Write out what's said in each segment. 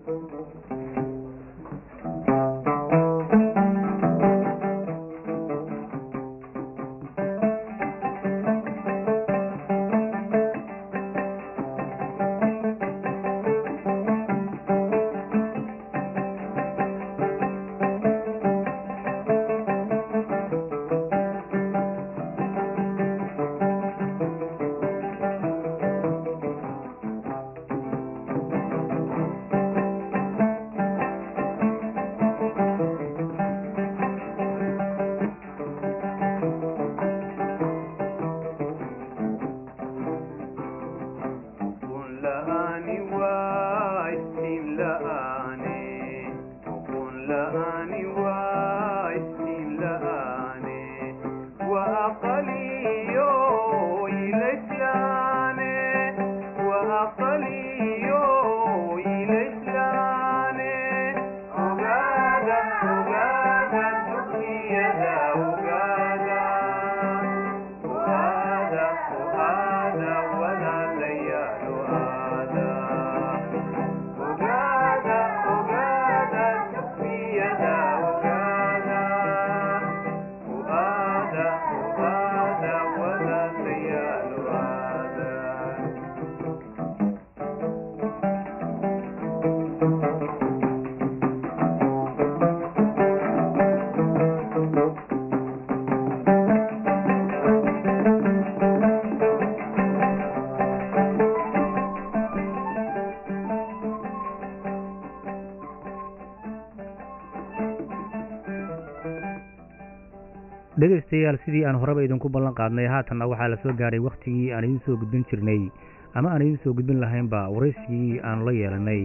dhegaystayaal sidii aan horeba idinku ballan qaadnay haatanna waxaa la soo gaadhay wakhtigii aan idiin soo gudbin jirnay ama aan idiin soo gudbin lahaynba waraysigii aan la yeelanay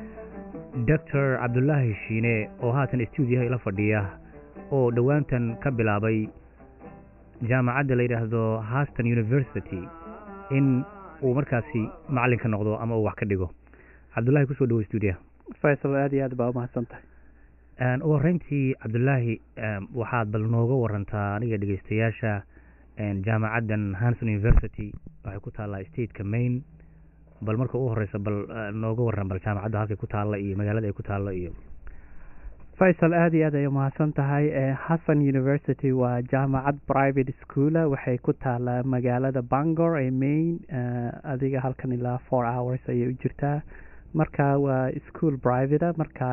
doctor cabdulaahi shiine oo haatan stuudiyaha ila fadhiya oo dhowaantan ka bilaabay jaamacadda la yidhaahdo haston university in uu markaasi macallinka noqdo ama uu wax ka dhigo cabdulahi kusoo dhawo stuudiyaha faysal aad iyo aad baa umahadsan tahay ugu horreyntii cabdulaahi waxaad bal nooga warantaa aniga dhegeystayaasha jaamacaddan hanson university waxay ku taallaa stateka maine bal marka u horeysa bal nooga waran bal jaamacadda halkay ku taalla iyo magaalada ay ku taallo iyo faysal aad iyo aad ay umahadsan tahay hasson university waa jaamacad private schoola waxay ku taallaa magaalada bangor ee maine adiga halkan ilaa four hours ayay u jirtaa marka waa school private marka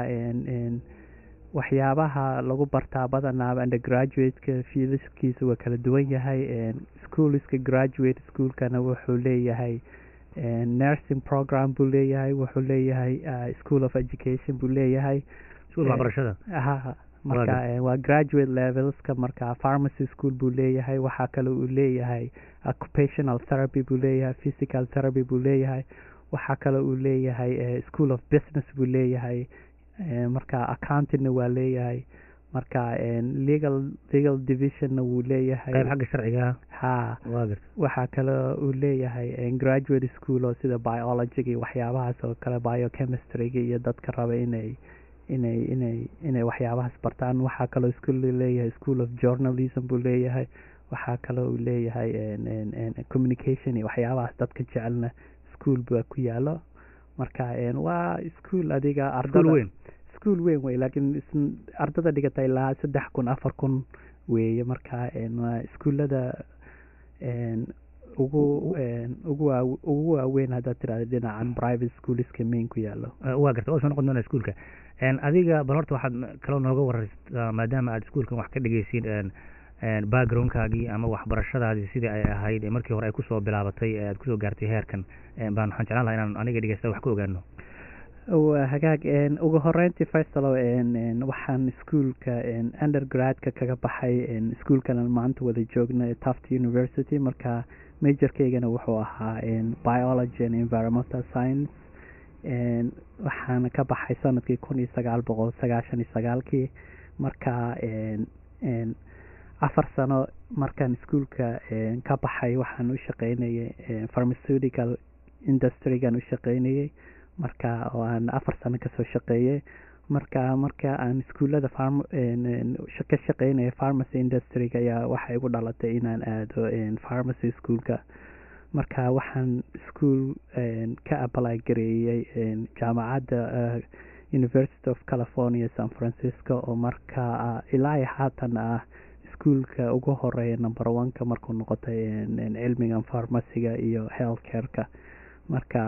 waxyaabaha lagu bartaa badanaaba undergraduateka fiiliskiisa waa kala duwan yahay schooliska graduate schoolkana wuxuu leeyahay nursing program buu leeyahay wuxuu leeyahay school of education buu leeyahay waxbarashada ha marka waa graduate levelska marka pharmacy school buu leeyahay waxaa kale uu leeyahay occupational therapy buu leeyahay physical therapy buu leeyahay waxaa kale uu leeyahay school of business buu leeyahay marka accountingna waa leeyahay marka legal legal divisionna wuu leeyahay qayb xagga sharciga ha waxaa kale uu leeyahay graduate school oo sida biologyga iyo waxyaabahaas oo kale biochemistryga iyo dadka raba inay inay inay inay waxyaabahaas bartaan waxaa kaloo school leeyahay school of journalism buu leeyahay waxaa kaloo uu leeyahay communication iyo waxyaabahaas dadka jecelna school baa ku yaalo marka waa school adiga ardada weyn school weyn wey laakiin ardada dhigata ilaa saddex kun afar kun weeye marka waa iskuullada ugu ugu waa ugu waaweyn haddaad tirahda dhinacan private schooliska main ku yaalo waa garta oo soo noqon doona iskuulka adiga bal horta waxaad kaloo nooga wareysaa maadaama aad iskuulkan wax ka dhegeysiin backgroundkaagii ama waxbarashadaadii sidii ay ahayd markii hore ay kusoo bilaabatay aad kusoo gaartay heerkan baan waxaan jeclaan lahaa inaan aniga dhegeysta wax ka ogaano hagaag ugu horeyntii faysalo waxaan iskuolka undergradka kaga baxay iskuolkan maanta wada joogna taft university marka majorkeygana wuxuu ahaa biology and environmental science waxaana ka baxay sanadkii kun iyo sagaal boqol sagaashan iyo sagaalkii marka afar sano markaan iskuolka ka baxay waxaan u shaqeynayay pharmaceutical industrygan u shaqeynayay marka oo aan afar sano kasoo shaqeeyay marka marka aan iskuullada ka shaqeynaya pharmacy industryga ayaa waxay igu dhalatay inaan aado pharmacy schoolka marka waxaan school ka apply gareeyey jaamacadda university of california san francisco oo markaa ilaa haatan ah iskuolka ugu horeeya number oneka markuu noqotay cilmigan farmaciga iyo health careka marka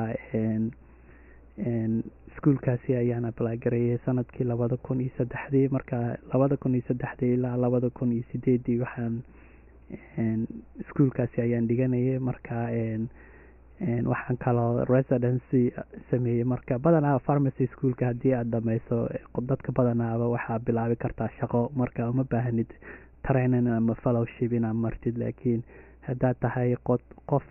iskuolkaasi ayaan ablagareeyay sanadkii labada kun iyo saddexdii marka labada kun iyo saddexdii ilaa labada kun iyo sideedii waxaan iskuolkaasi ayaan dhiganayay marka waxaan kaloo residency sameeyey marka badanaa pharmacy schoolka haddii aada dhameyso dadka badanaaba waxaa bilaabi kartaa shaqo marka uma baahanid training ama fellowship inaad martid laakiin haddaad tahay qof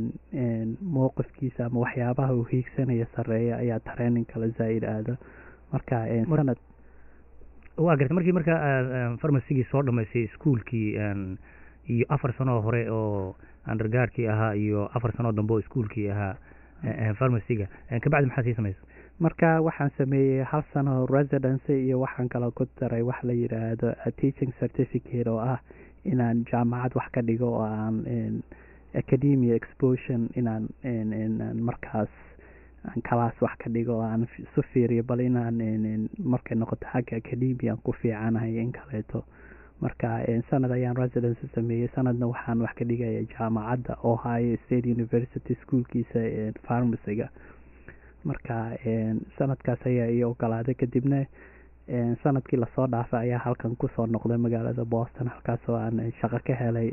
mowqifkiisa ama waxyaabaha uu hiigsanaya sareeya ayaa training kala zaa-id aado marka sanad waa garta markii marka farmacygii soo dhamaysay iskuolkii iyo afar sanoo hore oo undergaardkii ahaa iyo afar sanoo dambe oo iskuolkii ahaa farmacyga kabacdi maxaa sii samaysa marka waxaan sameeyey hal sano residency iyo waxaan kaloo ku daray wax la yidhaahdo teaching certificate oo ah inaan jaamacad wax ka dhigo oo aan academia exposition inaan markaas aan kalaas wax ka dhigo oo aan isu fiiriyo bal inaan markay noqoto xagga academia aan ku fiicanahay in kaleeto marka sanad ayaan residency sameeyey sanadna waxaan wax ka dhigaya jaamacadda ohio state university schoolkiisa farmaciga marka sanadkaas ayaa ii ogolaaday kadibna sanadkii lasoo dhaafay ayaa halkan kusoo noqday magaalada boston halkaasoo aan shaqo ka helay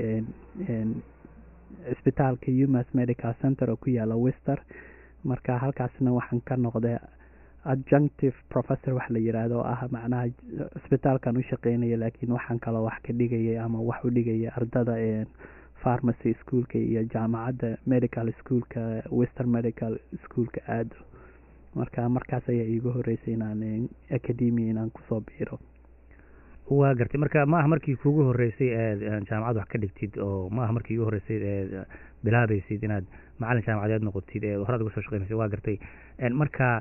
cisbitaalka umas medical center oo ku yaala wister marka halkaasna waxaan ka noqday adjunctive professor wax la yiraahdo oo ah macnaha cisbitaalkan u shaqeynaya laakiin waxaan kaloo wax ka dhigayay ama wax u dhigaya ardada pharmacy schoolka iyo jaamacadda medical schoolka western medical schoolka aado marka markaas ayaa iigu horeysay inaan academia inaan kusoo biiro waa gartay marka ma aha markii kuugu horeysay eed jaamacad wax ka dhigtid oo ma aha markii igu horeysay eed bilaabaysid inaad macalin jaamacadeed noqotid ee horaad uga soo shaqeynaysa waa gartay marka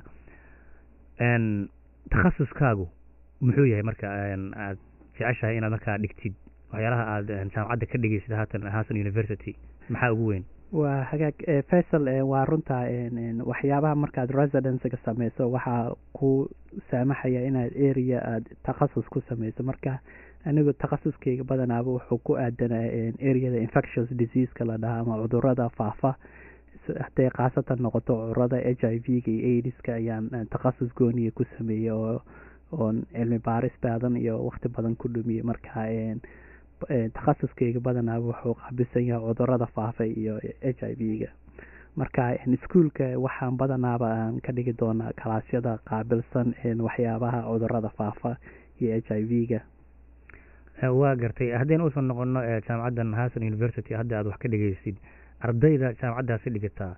takhasuskaagu muxuu yahay marka aad jeceshahay inaad markaa dhigtid waxyaalaha aad jaamacadda ka dhigaysid haatan hasan university maxaa ugu weyn waa hagaag faisal waa runta waxyaabaha markaad residencyga sameyso waxaa ku saamaxaya inaad area aad takhasus ku sameyso marka anigu takhasuskeyga badanaaba wuxuu ku aadanaa areada infectious diseaseka la dhahaa ama cudurada faafa hadday khaasatan noqoto cudurada h i v ga iyo aidiska ayaan takhasus gooniya ku sameeyey oo oon cilmi baaris baadan iyo waqti badan ku dhumiyey marka takhasuskeyga badanaaba wuxuu qaabilsan yahay cudurada faafa iyo h i v ga marka iskuolka waxaan badanaaba aan ka dhigi doonaa kalaasyada qaabilsan waxyaabaha cudurada faafa iyo h i v ga waa gartay haddaynu usoo noqono jaamacaddan hasan university hadda aad wax ka dhigaysid ardayda jaamacaddaasi dhigataa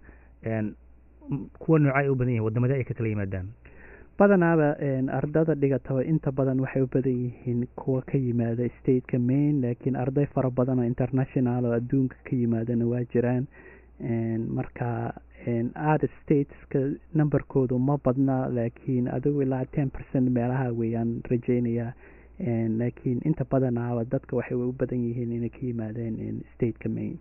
kuwa noocay u badan yihin wadamada ay ka kala yimaadaan badanaaba ardada dhigataba inta badan waxay u badan yihiin kuwa ka yimaada stateka main laakiin arday fara badan oo international oo adduunka ka yimaadana waa jiraan marka art stateska numberkoodu ma badna laakiin adigu ilaa ten percent meelaha weeyaan rajeynayaa laakiin inta badanaaba dadka waxay u badan yihiin inay ka yimaadeen stateka main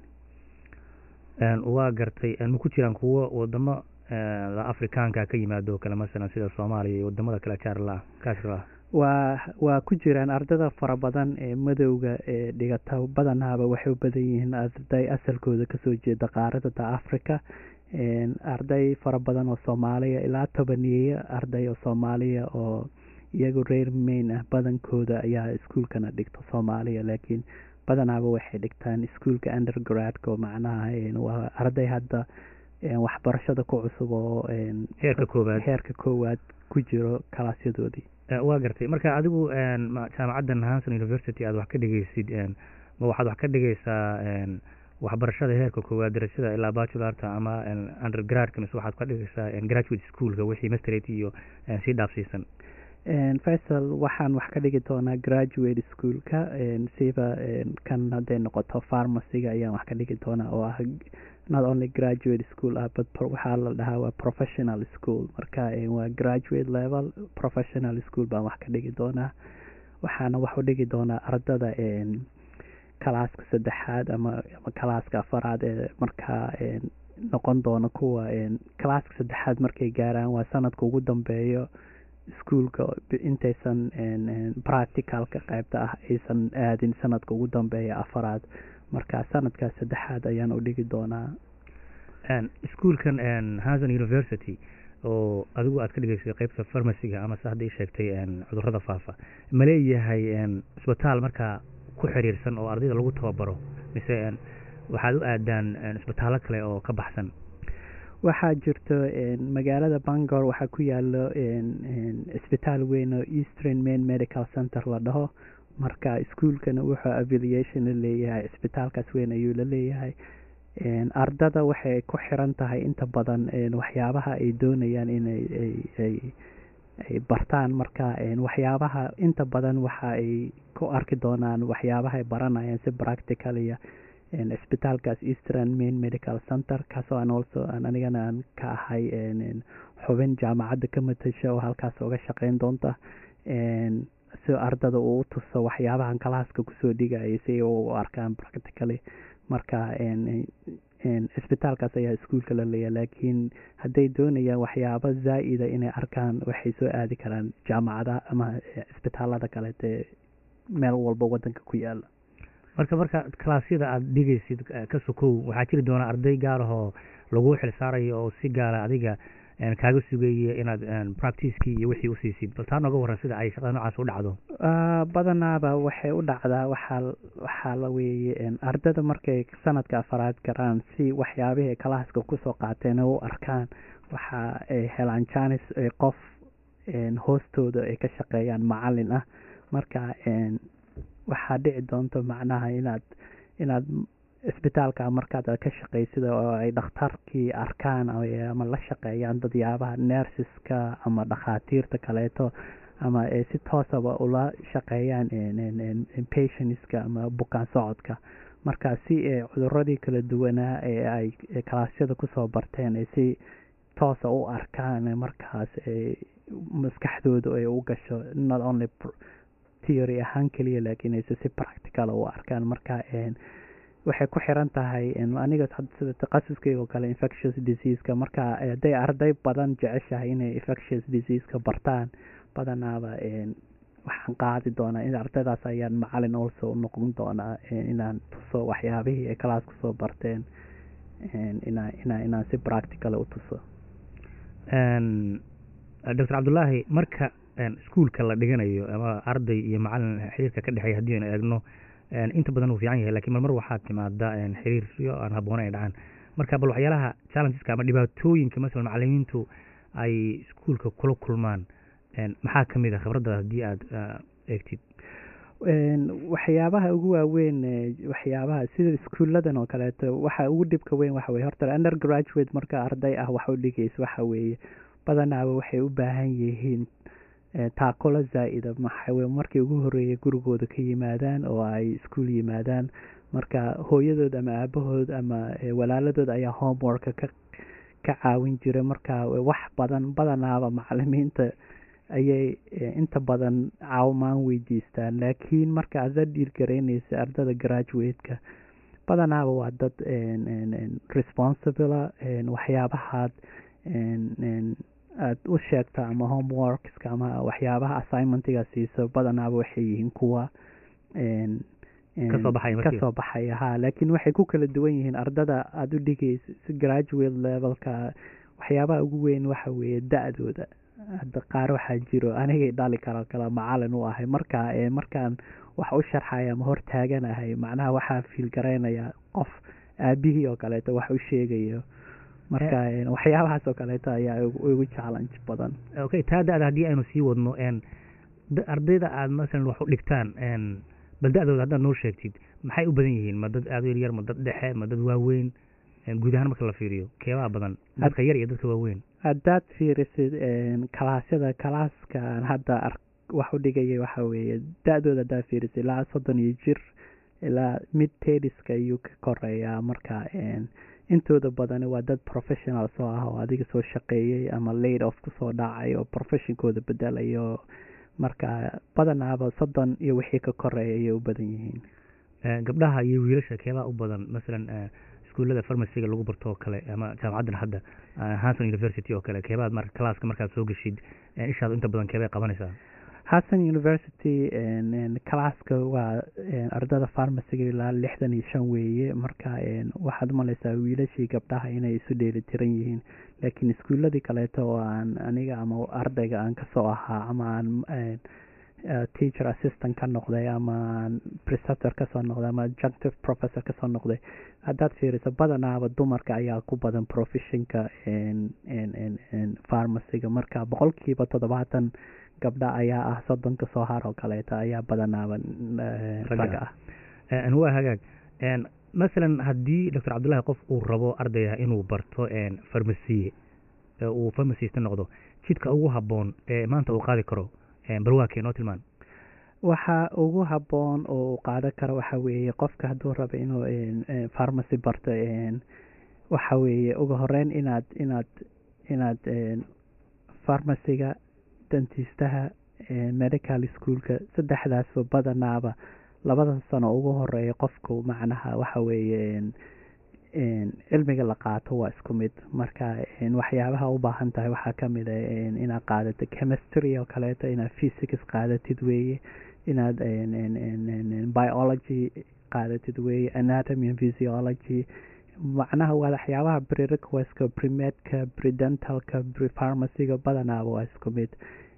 waa gartay ma ku jiraan kuwo wadamo afrikaanka ka yimaado kale masalan sida soomaaliya iyo wadamada kale jaarla kaasla waa waa ku jiraan ardada fara badan ee madowga ee dhigata badanaaba waxay u badan yihiin arday asalkooda kasoo jeeda qaaradada africa arday fara badan oo soomaaliya ilaa tobaneeya arday oo soomaaliya oo iyagu reer main ah badankooda ayaa iskuolkana dhigta soomaaliya laakiin badanaaba waxay dhigtaan iskuolka undergradka oo macnaha waa arday hadda waxbarashada ku cusub oo heerka koowaad heerka koowaad ku jiro kalaasyadoodii waa gartay marka adigu jaamacaddan hanson university aad wax ka dhigaysid ma waxaad wax ka dhigaysaa waxbarashada heerka koowaad darajada ilaa bachularta ama undergradka mise waxaad ka dhigaysaa graduate schoolka wixii masterate iyo sii dhaafsiisan faisal waxaan wax ka dhigi doonaa graduate schoolka siba kan hadday noqoto pharmacyga ayaan wax ka dhigi doonaa oo ah not only graduate school ah but waxaa la dhahaa waa professional school marka waa graduate level professional school baan wax ka dhigi doonaa waxaana wax u dhigi doonaa ardada kalaaska saddexaad ama ama kalaaska afaraad ee markaa noqon doona kuwa kalaaska saddexaad markay gaaraan waa sanadka ugu dambeeyo iskuolka intaysan practicalka qaybta ah aysan aadin sanadka ugu dambeeya afaraad marka sanadkaas saddexaad ayaan u dhigi doonaa iskuolkan hasan university oo adigu aad ka dhigaysay qeybta farmaciga ama se hadda ii sheegtay cudurada faafa ma leeyahay isbitaal markaa ku xiriirsan oo ardayda lagu tababaro mise waxaad u aadaan isbitaallo kale oo ka baxsan waxaa jirto magaalada bangor waxaa ku yaalo isbitaal weyn oo eastern main medical center la dhaho marka iskuolkana wuxuu affiliation la leeyahay isbitaalkaas weyn ayuu la leeyahay ardada waxay ku xiran tahay inta badan waxyaabaha ay doonayaan inay ay bartaan marka waxyaabaha inta badan waxa ay ku arki doonaan waxyaabaha ay baranayaan si practical iyo isbitaalkaas eastern main medical center kaasoo aan also aan anigana aan ka ahay xubin jaamacadda ka matasha oo halkaas uga shaqeyn doonta si ardada uu tuso waxyaabahan kalaaska kusoo dhigaya si u arkaan practically marka isbitaalkaas ayaa iskuolka la leeya laakiin hadday doonayaan waxyaabo zaa-ida inay arkaan waxay soo aadi karaan jaamacadaha ama isbitaalada kaleete meel walba wadanka ku yaala marka marka kalaasyada aada dhigaysid ka sokow waxaa jiri doona arday gaar ahoo lagu xil saarayo oo si gaara adiga kaaga sugaya inaad practicekii iyo wixii usiisid bal taa nooga waran sida ay shaqada noocaas u dhacdo badanaaba waxay u dhacdaa waxaa waxaa la weeye ardada markay sanadka afaraad garaan si waxyaabihii kalaaska kusoo qaateen u arkaan waxa ay helaan janis qof hoostooda ay ka shaqeeyaan macalin ah marka waxaa dhici doonto macnaha inaad inaad isbitaalka markaad ka shaqaysida oo ay dhakhtarkii arkaan ama la shaqeeyaan dadyaabaha nersiska ama dhakhaatiirta kaleeto ama ay si toosaba ula shaqeeyaan patientska ama bukaan socodka marka si ay cuduradii kala duwanaa ee ay kalaasyada kusoo barteen ay si toosa u arkaan markaas maskaxdooda ay u gasho not only theory ahaan keliya laakiin ayse si practical u arkaan marka waxay ku xiran tahay aniga sida taqasuskeyga oo kale infectious diseaseka marka hadday arday badan jeceshahay inay infectious diseaseka bartaan badanaaba waxaan qaadi doonaa in ardaydaas ayaan macalin also noqon doonaa inaan tuso waxyaabihii ay kalaas kusoo barteen inaa inaa inaan si practical u tuso doctor cabdullaahi marka iskuolka la dhiganayo ama arday iyo macalin xiriirka ka dhexeeya haddii aynu eegno inta badan uu fiican yahay lakiin marmar waxaa timaada xiriiryo aan haboona ay dhacaan marka bal waxyaalaha challengeska ama dhibaatooyinka masalan macalimiintu ay iskuolka kula kulmaan maxaa ka mid a khibradda haddii aada eegtid waxyaabaha ugu waaweyn waxyaabaha sida iskuuladan oo kaleeto waxa ugu dhibka weyn waxa weye horta undergraduate marka arday ah wax u dhigaysa waxa weeye badanaaba waxay u baahan yihiin taaqolo zaa-ida maxawe markii ugu horeeyay gurigooda ka yimaadaan oo ay iskuol yimaadaan marka hooyadood ama aabahood ama walaaladood ayaa homeworka ka ka caawin jira marka wax badan badanaaba macalimiinta ayay inta badan caawimaan weydiistaan laakiin marka aad la dhiirgaraynaysa ardada graduate-ka badanaaba waa dad responsibla waxyaabahaad aada u sheegta ama homeworkska ama waxyaabaha assignmentiga siiso badanaaba waxay yihiin kuwa kasoo baxaya ha laakiin waxay ku kala duwan yihiin ardada aada u dhigaysa si graduate levelka waxyaabaha ugu weyn waxa weeye da-dooda hadda qaar waxaa jiro anigay dhali karo kala macalin u ahay marka markaan wax u sharxaya ama hor taaganahay macnaha waxaa fiil garaynayaa qof aabihii oo kaleeto wax u sheegayo marka waxyaabahaas oo kaleeto ayaa ugu challenge badan okay taa da-da haddii aynu sii wadno ardayda aada masalan wax u dhigtaan bal da-dooda haddaad noo sheegtid maxay u badan yihiin ma dad aada u yaryar ma dad dhexe ma dad waaweyn guud ahaan marka la fiiriyo keebaa badan dadka yar iyo dadka waaweyn haddaad fiirisid kalaasyada kalaaskaan hadda wax u dhigaya waxa weeye da-dooda haddaad fiirisid ilaa soddon iyo jir ilaa mid tediska ayuu ka koreeyaa marka intooda badan waa dad professional soo ah oo adiga soo shaqeeyey ama laid off kusoo dhacay oo professionkooda bedelayo marka badanaaba soddon iyo wixii ka koreeya ayay u badan yihiin gabdhaha iyo wiilasha keebaa u badan masalan iskuullada farmaciga lagu barto oo kale ama jaamacaddan hadda hanson university oo kale keebaad mar classka markaad soo geshid ishaad inta badan keebay qabanaysaa hassan university classka waa ardada farmaciga ilaa lixdan iyo shan weeye marka waxaad umaleysaa wiilashii gabdhaha inay isu dheeli tiran yihiin laakiin iskuuladii kaleeto oo aan aniga ama ardayga aan kasoo ahaa ama aan teacher assistant ka noqday ama preceptor kasoo noqday ama adjunctive professor kasoo noqday haddaad fiiriso badanaaba dumarka ayaa ku badan professionka farmaciga marka boqolkiiba toddobaatan gabdha ayaa ah soddonka soo har oo kaleeta ayaa badanaaba ragga ah waa hagaag masalan haddii doctor cabdullahi qof uu rabo ardayah inuu barto farmasiye uu farmasista noqdo jidka ugu habboon ee maanta uu qaadi karo balwaakee noo tilmaan waxa ugu habboon oo uu qaadan karo waxa weeye qofka hadduu rabo inuu farmacy barto waxa weeye ugu horeyn inaad inaad inaad farmaciga dantiistaha medical schoolka saddexdaasba badanaaba labada sano ugu horeeya qofku macnaha waxa weeye cilmiga la qaato waa isku mid marka waxyaabaha u baahan tahay waxaa kamid a inaad qaadato chemistry oo kaleeto inaad physics qaadatid weeye inaad biology qaadatid weeye anatomy and physiology macnaha waa waxyaabaha prerequestka premedka predentalka prefarmacyga badanaaba waa isku mid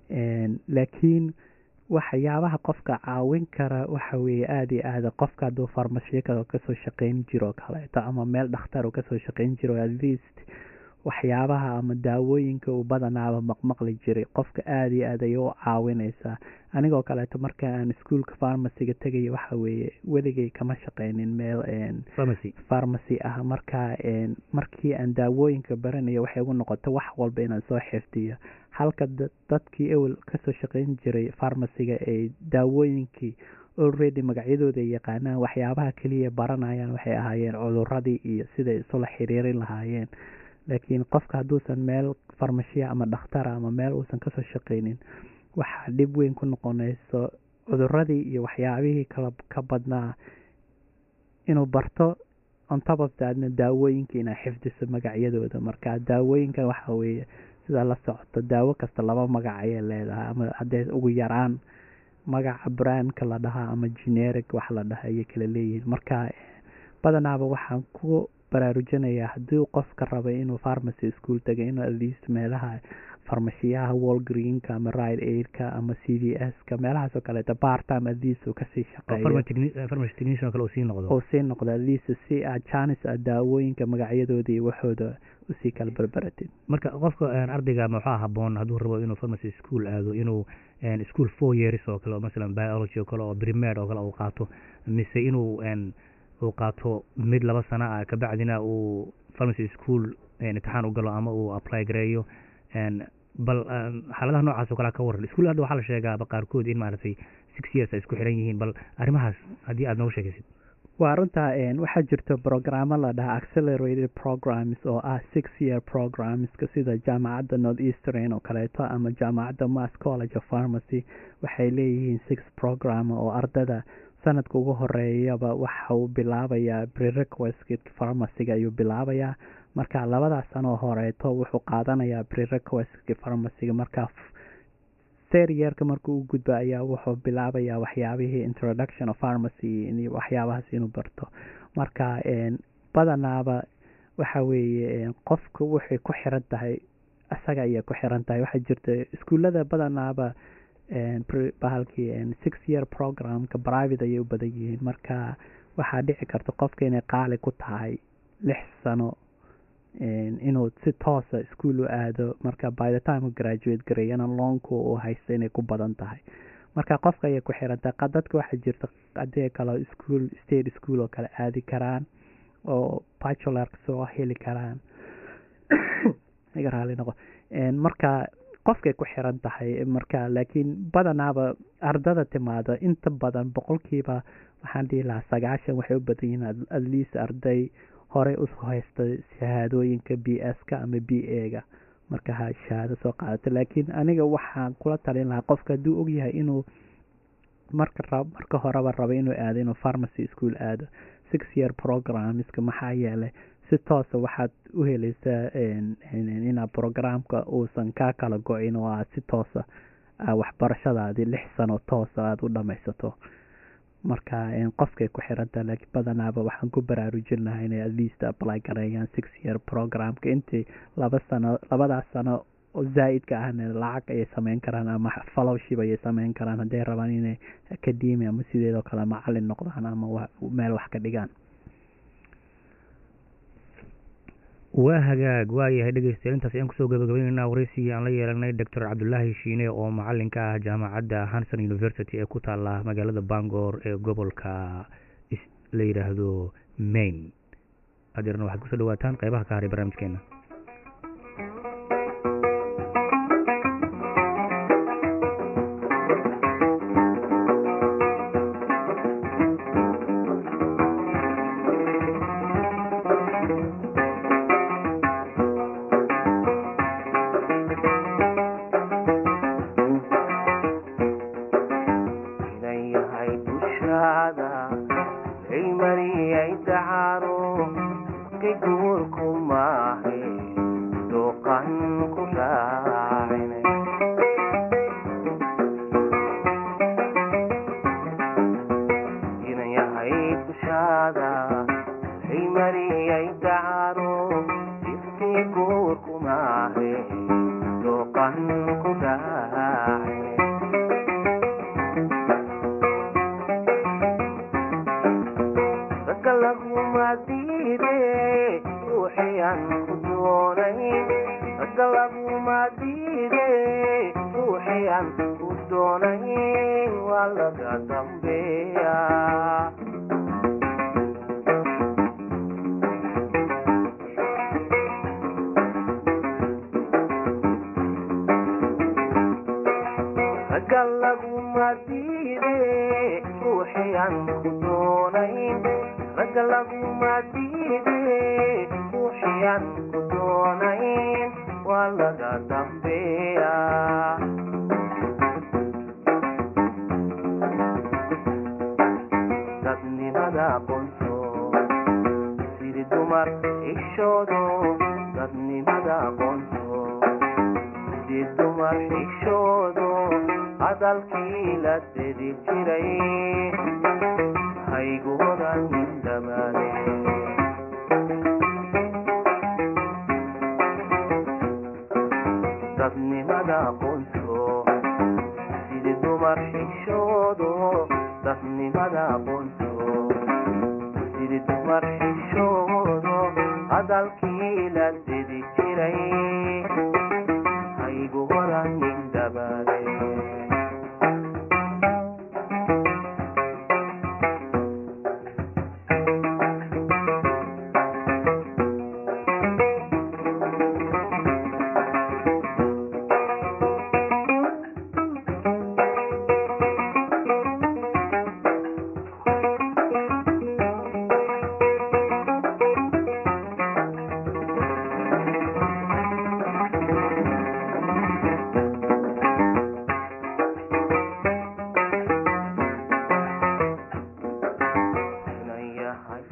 laakiin waxyaabaha qofka caawin kara waxa weeye aada iyo aada qofka hadduu farmashiya kasoo shaqeyn jiro kaleeto ama meel dhakhtar uu kasoo shaqeyn jiro at least waxyaabaha ama daawooyinka uu badanaaba maqmaqli jiray qofka aada iyo aad ayay u caawineysaa anigoo kaleeto marka aan iskuolka farmaciga tegaya waxa weeye weligay kama shaqeynin meel farmacy ah marka markii aan daawooyinka baranayo waxay ugu noqoto wax walba inaan soo xifdiyo halka dadkii ewel kasoo shaqeyn jiray farmaciga ay daawooyinkii already magacyadooda ay yaqaanaan waxyaabaha keliya baranayaan waxay ahaayeen cuduradii iyo siday isula xiriirin lahaayeen laakiin qofka hadduusan meel farmashiya ama dhakhtara ama meel uusan kasoo shaqeynin waxaa dhib weyn ku noqonayso cuduradii iyo waxyaabihii kala ka badnaa inuu barto on top of thatna daawooyinka inaa xifdiso magacyadooda marka daawooyinka waxa weeye sidaa la socoto daawo kasta laba magac ayay leedahay ama haddee ugu yaraan magaca brandka la dhahaa ama generic wax la dhaha ayay kala leeyihiin marka badanaaba waxaan ku baraarujinayaa haddii qofka raba inuu farmacy school tagay inuu atleast meelaha farmashiyaha walgreenka ama ride aidka ama c v s ka meelahaas oo kaleeto bartime atleast uu kasii shaqeeyo sii noqdo oo sii noqdo atleast si aad janis aad daawooyinka magacyadooda iyo waxooda usii kala berberatid marka qofka ardayga maxaa haboon hadduu rabo inuu farmacy school aado inuu school four years oo kale oo masalan biology oo kale oo primed oo kale uu qaato mise inuu uu qaato mid laba sano ah kabacdina uu farmacy school imtixaan u galo ama uu apply gareeyo bal xaaladaha noocaas oo kale ka waran iskuul hadda waxaa la sheegaaba qaarkood in maaragtay six years ay isku xiran yihiin bal arrimahaas haddii aad noogu sheegaysid waa runta waxaa jirta programo la dhaha accelerated programs oo ah six year programska sida jaamacadda north eastern oo kaleeto ama jaamacadda mass college of pharmacy waxay leeyihiin six program oo ardada sanadka ugu horeeyaba waxa uu bilaabayaa prerequestka farmaciga ayuu bilaabayaa marka labadaas sanoo horeeto wuxuu qaadanayaa prerequestka farmaciga marka seryeerka markuu u gudba ayaa wuxuu bilaabayaa waxyaabihii introduction of pharmacy waxyaabahaas inuu barto marka badanaaba waxa weeye qofka waxay ku xiran tahay isaga ayay ku xiran tahay waxaa jirta iskuullada badanaaba bahalkii six year programka private ayay u badan yihiin marka waxaa dhici karta qofka inay qaali ku tahay lix sano inuu si toosa iskuol u aado marka by the time u graduate gareeyana loonku uu haysto inay ku badan tahay marka qofka ayay ku xirantahay dadka waxaa jirta adee kale school state school oo kale aadi karaan oo bachulark soo heli karaan iga raali noqo marka qofkay ku xiran tahay marka laakiin badanaaba ardada timaada inta badan boqolkiiba waxaan dhihi lahaa sagaashan waxay u badan yihiin at least arday horey u haysta shahaadooyinka b s ka ama b a ga marka ha shahaado soo qaadato laakiin aniga waxaan kula talin lahaa qofka hadduu ogyahay inuu marka marka horeba rabo inuu aado inuu pharmacy school aado six year programska maxaa yeelay si toosa waxaad u helaysaa inaad programka uusan kaa kala go-in oo aad si toosa waxbarashadaadii lix sano toosa aada u dhamaysato marka qofkay ku xirantaha laakiin badanaaba waxaan ku baraarujin lahaa inay at least apply gareeyaan six year programka intii laba sano labadaas sano oo zaa-idka ahna lacag ayay sameyn karaan ama fallowship ayay sameyn karaan hadday rabaan inay academy ama sideedoo kale macalin noqdaan ama meel wax ka dhigaan waa hagaag waa yahay dhegeystayaal intaas ayaan kusoo gabagabayneynaa wareysigii aan la yeelanay doctor cabdulaahi shiine oo macalinka ah jaamacadda hanson university ee ku taala magaalada bangor ee gobolka la yidhaahdo maine adeerna waxaad kusoo dhawaataan qeybaha ka haray barnaamijkeena hadalkii la didi jiray